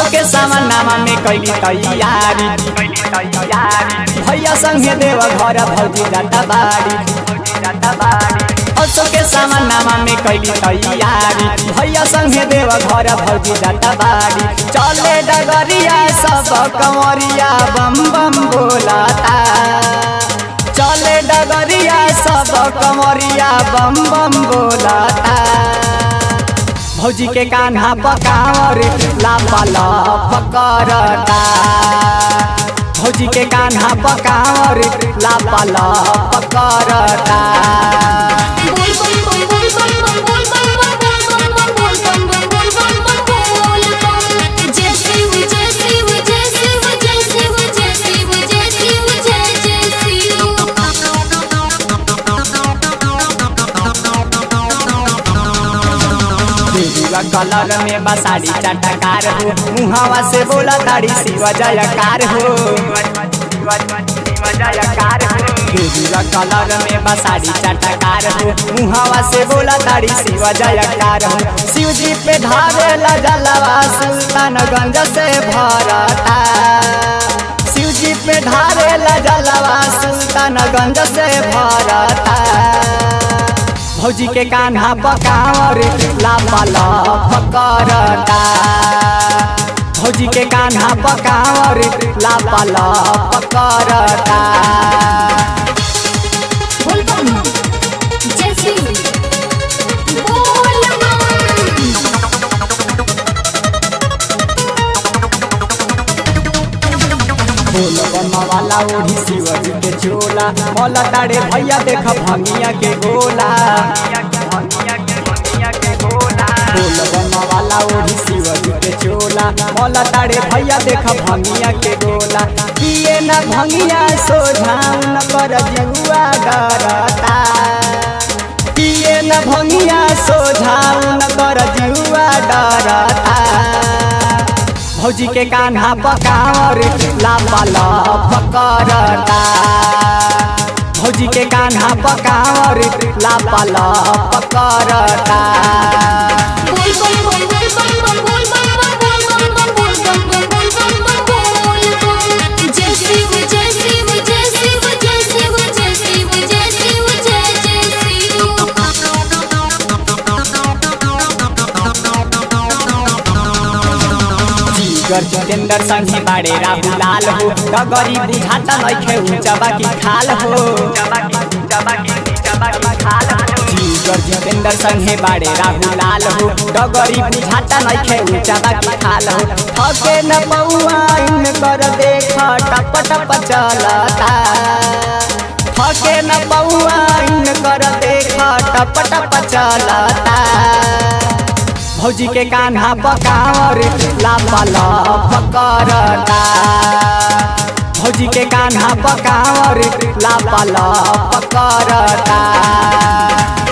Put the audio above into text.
के सामनामा में कैली तैयारी भैया संगे देव घर भौजी जाता बाड़ी असो के सामनामा में कैली तैयारी भैया संगे देव घर भौजी जाता बाड़ी चले डगरिया सब कंवरिया बम बम बोलाता चले डगरिया सब कंवरिया बम बम बोलाता भौजी के कान्हा पकावर लापला पकड़ता भौजी के कान्हा पकावर लापला पकड़ता बोल बम बम बोल बम बम बोल बम बम बोल बम बम बोल बम बम बोल बम जय शिव जय शिव जय शिव जय शिव जय शिव जय शिव जय जय देवीवा कलर में बसाड़ी चटकार हो मुहावा से बोला ताड़ी शिव जयकार हो देवीवा कलर में बसाड़ी चटकार हो मुहावा से बोला ताड़ी शिव जयकार हो शिव जी पे ढारे जलवा सुल्तानगंज से भरता शिव जी पे ढारे जलवा सुल्तानगंज से भरता भौजी के कान्हा पकावर लापला पकड़ता भौजी के कान्हा पकावर लापला पकड़ता बोल बम जय शिव बोल बम बोल बम्मा वाला ओढ़ी शिवजी के चोला मौला ताड़े भैया देख भंगिया के गोला बोल बम्मा वाला ओढ़ी शिवजी के चोला मौला ताड़े भैया देख भंगिया के गोला पिए न भंगिया सोझाऊ न कर जुआ डरता पिए न भंगिया सोझाऊ न कर जुआ डरता भौजी के कान्हा पकावर लापला पकड़ता भौजी के कान्हा पकावर लापला पकड़ता बोल बम बम बोल बम बम बोल बम बम बोल बम बम बोल बम बम बोल बम जय शिव जय शिव जय शिव जय शिव जय शिव जय शिव जय जय जीगर जितेंद्र संघी बाड़े राहु लाल हो डगरी बुझाता नइखे ऊंचबा की खाल हो जीगर जितेंद्र संघे बाड़े राहु लाल हो डगरी बुझाता नइखे ऊंचबा की खाल हो थके न पौआ इन कर देख टप टप चलता थके न पौआ इन कर देख टप टप चलता भौजी के कान्हा पकावर लापला पकड़ता भौजी के कान्हा पकावर लापला पकड़ता